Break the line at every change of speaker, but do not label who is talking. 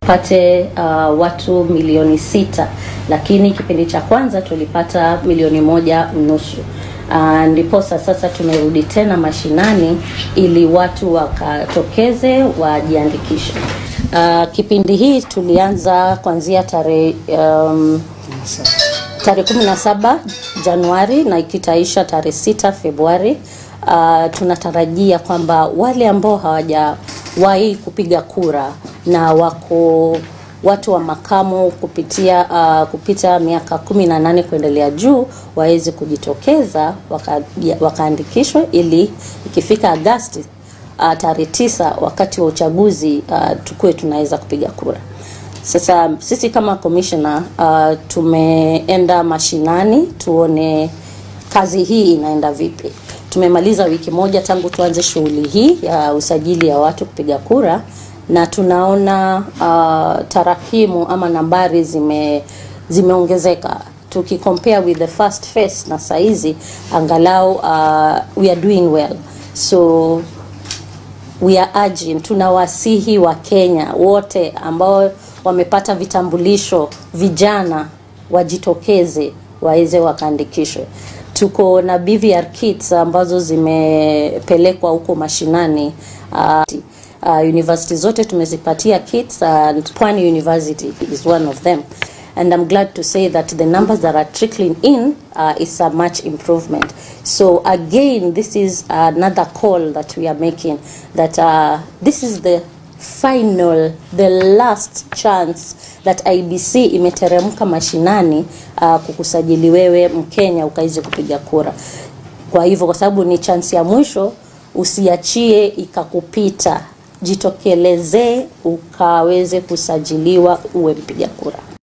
pate uh, watu milioni sita, lakini kipindi cha kwanza tulipata milioni moja unusu. Uh, ndiposa sasa tumerudi tena mashinani ili watu wakatokeze wajiandikishe. Uh, kipindi hii tulianza kuanzia tarehe um, tarehe 17 Januari na ikitaisha tarehe 6 Februari. Uh, tunatarajia kwamba wale ambao hawajawahi kupiga kura na wako watu wa makamu kupitia uh, kupita miaka kumi na nane kuendelea juu waweze kujitokeza waka, wakaandikishwe ili ikifika Agasti uh, tarehe tisa wakati wa uchaguzi uh, tukuwe tunaweza kupiga kura. Sasa sisi kama commissioner uh, tumeenda mashinani tuone kazi hii inaenda vipi. Tumemaliza wiki moja tangu tuanze shughuli hii ya usajili ya watu kupiga kura na tunaona uh, tarakimu ama nambari zime zimeongezeka tukicompare with the first phase na saizi angalau uh, we are doing well so we are urging, tunawasihi wa Kenya wote ambao wamepata vitambulisho, vijana wajitokeze waweze wakaandikishwe. Tuko na BVR kits ambazo zimepelekwa huko mashinani uh, uh, university zote tumezipatia kits and Pwani University is one of them and I'm glad to say that the numbers that are trickling in uh, is a much improvement. So again, this is another call that we are making that uh, this is the final, the last chance that IBC imeteremka mashinani uh, kukusajili wewe Mkenya ukaweze kupiga kura. Kwa hivyo, kwa sababu ni chance ya mwisho, usiachie ikakupita, jitokelezee ukaweze kusajiliwa uwe mpiga kura.